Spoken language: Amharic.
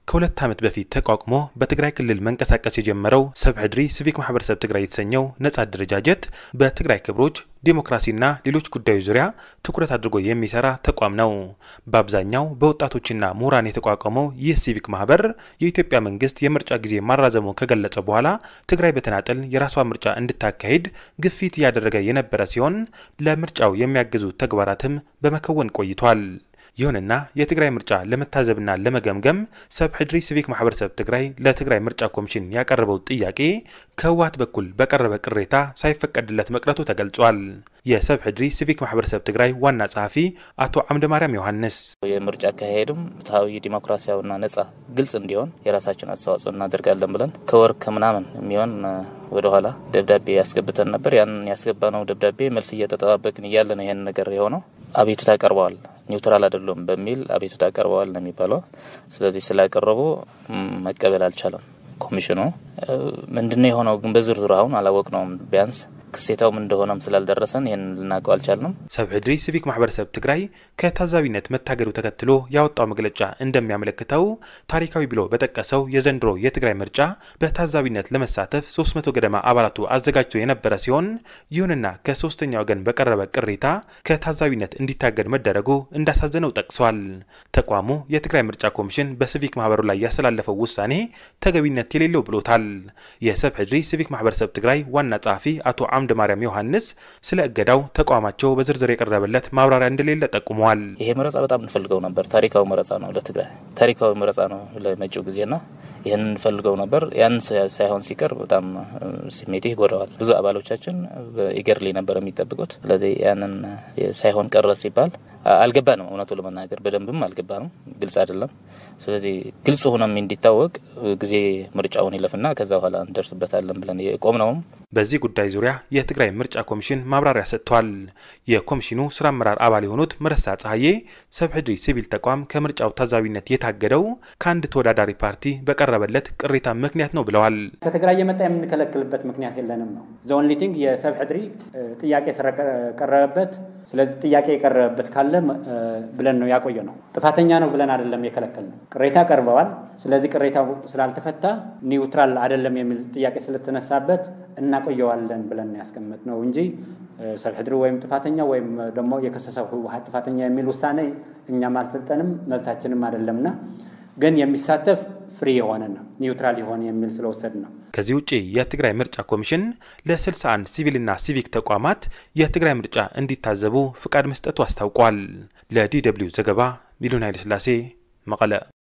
ከሁለት ዓመት በፊት ተቋቁሞ በትግራይ ክልል መንቀሳቀስ የጀመረው ሰብሕድሪ ሲቪክ ማህበረሰብ ትግራይ የተሰኘው ነጻ አደረጃጀት በትግራይ ክብሮች ዴሞክራሲና ሌሎች ጉዳዮች ዙሪያ ትኩረት አድርጎ የሚሰራ ተቋም ነው። በአብዛኛው በወጣቶችና ምሁራን የተቋቋመው ይህ ሲቪክ ማህበር የኢትዮጵያ መንግስት የምርጫ ጊዜ ማራዘሙ ከገለጸ በኋላ ትግራይ በተናጠል የራሷ ምርጫ እንድታካሂድ ግፊት እያደረገ የነበረ ሲሆን ለምርጫው የሚያግዙ ተግባራትም በመከወን ቆይቷል። ይሁንና የትግራይ ምርጫ ለመታዘብና ለመገምገም ሰብሕድሪ ሲቪክ ማህበረሰብ ትግራይ ለትግራይ ምርጫ ኮሚሽን ያቀረበው ጥያቄ ከህወሓት በኩል በቀረበ ቅሬታ ሳይፈቀድለት መቅረቱ ተገልጿል። የሰብሕድሪ ሲቪክ ማህበረሰብ ትግራይ ዋና ጸሐፊ አቶ አምደ ማርያም ዮሐንስ የምርጫ አካሄድም ፍትሐዊ፣ ዲሞክራሲያዊና ነጻ ግልጽ እንዲሆን የራሳችን አስተዋጽኦ እናደርጋለን ብለን ከወር ከምናምን የሚሆን ወደኋላ ደብዳቤ ያስገብተን ነበር። ያን ያስገባነው ደብዳቤ መልስ እየተጠባበቅን እያለ ነው ይህን ነገር የሆነው። አቤቱታ ቀርበዋል፣ ኒውትራል አይደሉም በሚል አቤቱታ ቀርበዋል ነው የሚባለው። ስለዚህ ስላቀረቡ መቀበል አልቻለም ኮሚሽኑ። ምንድነው የሆነው ግን በዝርዝሩ አሁን አላወቅነውም። ቢያንስ ክሴታውም እንደሆነም ስላልደረሰን ይህን ልናውቀው አልቻልንም። ሰብሕድሪ ሲቪክ ማህበረሰብ ትግራይ ከታዛቢነት መታገዱ ተከትሎ ያወጣው መግለጫ እንደሚያመለክተው ታሪካዊ ብሎ በጠቀሰው የዘንድሮ የትግራይ ምርጫ በታዛቢነት ለመሳተፍ 300 ገደማ አባላቱ አዘጋጅቶ የነበረ ሲሆን ይሁንና ከሶስተኛ ወገን በቀረበ ቅሬታ ከታዛቢነት እንዲታገድ መደረጉ እንዳሳዘነው ጠቅሷል። ተቋሙ የትግራይ ምርጫ ኮሚሽን በሲቪክ ማህበሩ ላይ ያስተላለፈው ውሳኔ ተገቢነት የሌለው ብሎታል። የሰብሕድሪ ሲቪክ ማህበረሰብ ትግራይ ዋና ጸሐፊ አቶ አምደ ማርያም ዮሐንስ ስለ እገዳው ተቋማቸው በዝርዝር የቀረበለት ማብራሪያ እንደሌለ ጠቁመዋል። ይሄ መረጻ በጣም እንፈልገው ነበር። ታሪካዊ መረጻ ነው ለትግራይ ታሪካዊ መረጻ ነው ለመጪው ጊዜና ይህን እንፈልገው ነበር። ያን ሳይሆን ሲቀር በጣም ስሜቴ ይጎዳዋል። ብዙ አባሎቻችን ኢገርሊ ነበር የሚጠብቁት። ስለዚህ ያንን ሳይሆን ቀረ ሲባል አልገባንም። እውነቱ ለመናገር በደንብም አልገባንም። ግልጽ አይደለም። ስለዚህ ግልጽ ሆኖም እንዲታወቅ ጊዜ ምርጫውን ይለፍና ከዛ በኋላ እንደርስበታለን ብለን የቆምነውም በዚህ ጉዳይ ዙሪያ የትግራይ ምርጫ ኮሚሽን ማብራሪያ ሰጥቷል። የኮሚሽኑ ስራ አመራር አባል የሆኑት መረሳ ጸሐዬ ሰብሕድሪ ሲቪል ተቋም ከምርጫው ታዛቢነት የታገደው ከአንድ ተወዳዳሪ ፓርቲ በቀረበለት ቅሬታ ምክንያት ነው ብለዋል። ከትግራይ የመጣ የምንከለክልበት ምክንያት የለንም ነው ዘኦንሊ ቲንግ የሰብሕድሪ ጥያቄ ስለቀረበበት ስለዚህ ጥያቄ የቀረበበት ካለ ብለን ነው ያቆየ ነው። ጥፋተኛ ነው ብለን አይደለም የከለከል ነው። ቅሬታ ቀርበዋል። ስለዚህ ቅሬታው ስላልተፈታ ኒውትራል አይደለም የሚል ጥያቄ ስለተነሳበት እናቆየዋለን ብለን ያስቀመጥ ነው እንጂ ሰብሕድሪ ወይም ጥፋተኛ ወይም ደግሞ የከሰሰው ህወሓት ጥፋተኛ የሚል ውሳኔ እኛም አልሰጠንም መብታችንም አይደለምና ግን የሚሳተፍ ፍሪ የሆነ ነው ኒውትራል የሆነ የሚል ስለወሰድ ነው። ከዚህ ውጭ የትግራይ ምርጫ ኮሚሽን ለ61 ሲቪልና ሲቪክ ተቋማት የትግራይ ምርጫ እንዲታዘቡ ፍቃድ መስጠቱ አስታውቋል። ለዲ ደብልዩ ዘገባ ሚሊዮን ኃይለስላሴ መቀለ